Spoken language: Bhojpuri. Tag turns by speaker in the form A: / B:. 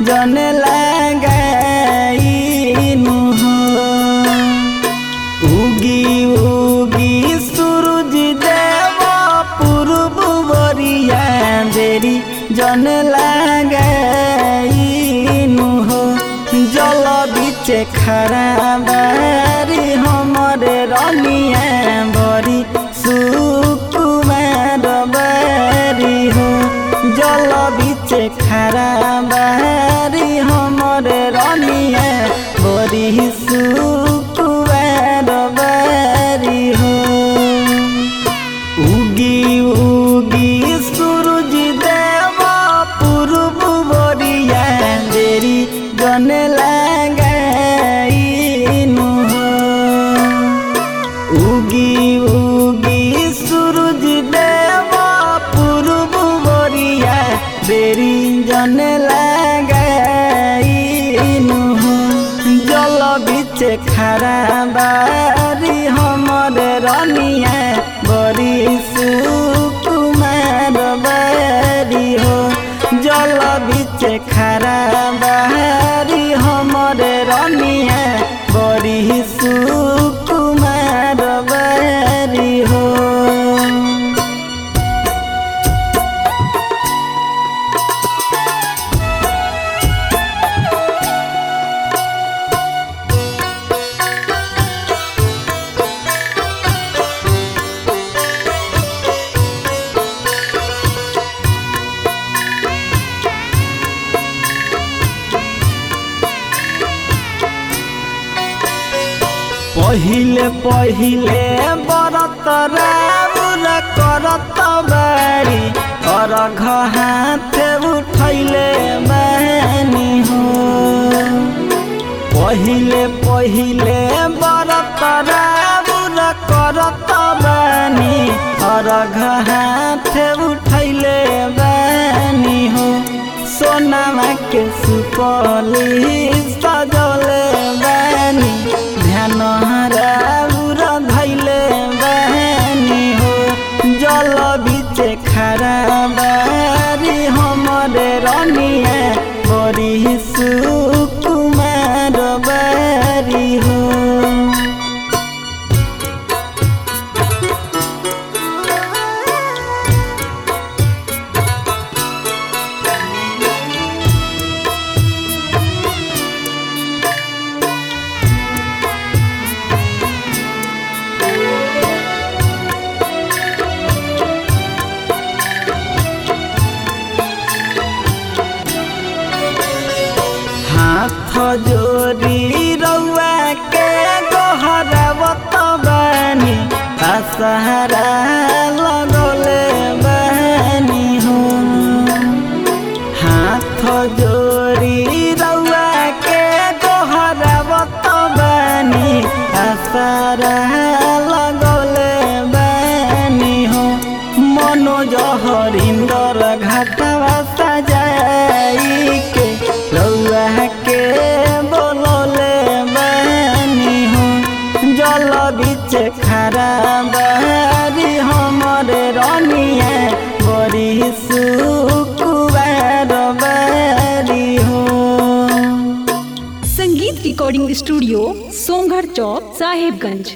A: जन लगाइनु हो उगी उगी सूरज देव पूर्व बरिया देरी जन लगाइनु हो जल बिचे खरा बारी हमरे रनिया बरी सुकुमार बारी हो जल बिचे खरा बारी हमरे रनिया बरी सुकुमार बारी हो उगी उगी सूरज देव पूर्व बरिया देरी जन लगाइनु हो उगी उगी सूरज देव पूर्व बरिया देरी जन लगाइनु हो जल बिचे खरा बारी हमरे रनिया बरी सुकुमार बारी हो जल बिचे खरा बारी हमरे रनिया बरी सुकुमार बारी हो पहिले पहिले बरत राउर करत बारी अर्घ हाथ उठैले बानी हो पहिले पहिले बरत राउर करत बानी अर्घ हाथ उठैले बानी हो सोनामा के सुपली सजले बानी ध्यान हराउर धैले बानी हो जल बिचे खरा बारी हमरे रनिया बरी सुकुमार बारी हो हाथ जोड़ी रउआ के गोहरावत बानी असहरा लगले बानी हो हाथ जोड़ी रउआ के गोहरावत बानी असहरा लगले बानी हो मनोज हरिंदर घाटवा सजाई के रउआ के बोलले बानी हो जल बिच खरा बारी हमरे रनिया बरी सुकुबार बारी हो
B: संगीत रिकॉर्डिंग स्टूडियो सोमघर चौक साहेबगंज